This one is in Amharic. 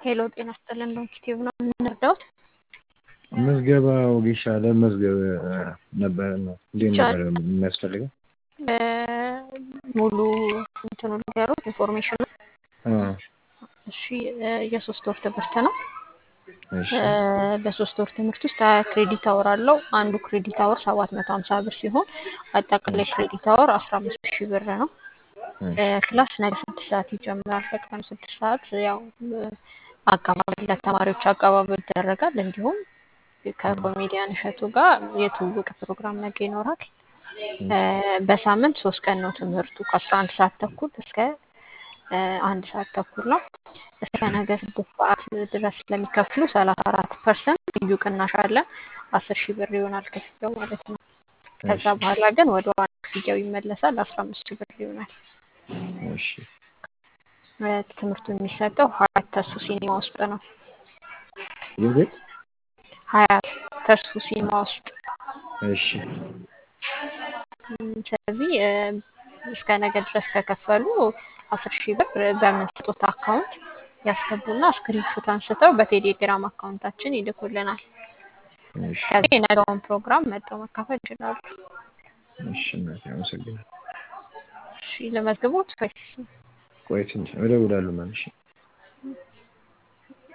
ሄሎ ጤና ይስጥልን ዶንኪቲቭ ነው የምንረዳውት? ምዝገባ ወጌሻ ለመዝገብ ነበር ነው እንዴት ነበር የሚያስፈልገው? ሙሉ እንትኑ ንገሩት ኢንፎርሜሽኑ። አዎ፣ እሺ የሶስት ወር ትምህርት ነው። እሺ በሶስት ወር ትምህርት ውስጥ ሀያ ክሬዲት አወር አለው። አንዱ ክሬዲት አወር ሰባት መቶ ሀምሳ ብር ሲሆን አጠቃላይ ክሬዲት አወር አስራ አምስት ሺህ ብር ነው። ክላስ ነገ ስድስት ሰዓት ይጀምራል። ከቀኑ ስድስት ሰዓት ያው አቀባበል ለተማሪዎች አቀባበል ይደረጋል። እንዲሁም ከኮሜዲያን እሸቱ ጋር የትውውቅ ፕሮግራም ነገ ይኖራል። በሳምንት ሶስት ቀን ነው ትምህርቱ ከአስራ አንድ ሰዓት ተኩል እስከ አንድ ሰዓት ተኩል ነው። እስከ ነገ ስድስት ሰዓት ድረስ ስለሚከፍሉ ሰላሳ አራት ፐርሰንት ልዩ ቅናሽ አለ። አስር ሺህ ብር ይሆናል ክፍያው ማለት ነው። ከዛ በኋላ ግን ወደ ዋና ክፍያው ይመለሳል። አስራ አምስት ሺህ ብር ይሆናል። እሺ ትምህርቱ የሚሰጠው ሀያት ተሱ ሲኒማ ውስጥ ነው። የቤት ሀያት ተሱ ሲኒማ ውስጥ እሺ ስለዚህ እስከ ነገ ድረስ ከከፈሉ አስር ሺህ ብር በምንሰጡት አካውንት ያስገቡና ስክሪንሾት አንስተው በቴሌግራም አካውንታችን ይልኩልናል። እሺ ከዚህ የነገውን ፕሮግራም መጥተው መካፈል ይችላሉ። እሺ እናቴ አመሰግናለሁ። እሺ ለመዝግቦት ወይስ ቆይ ትንሽ እደውላለሁ መልሼ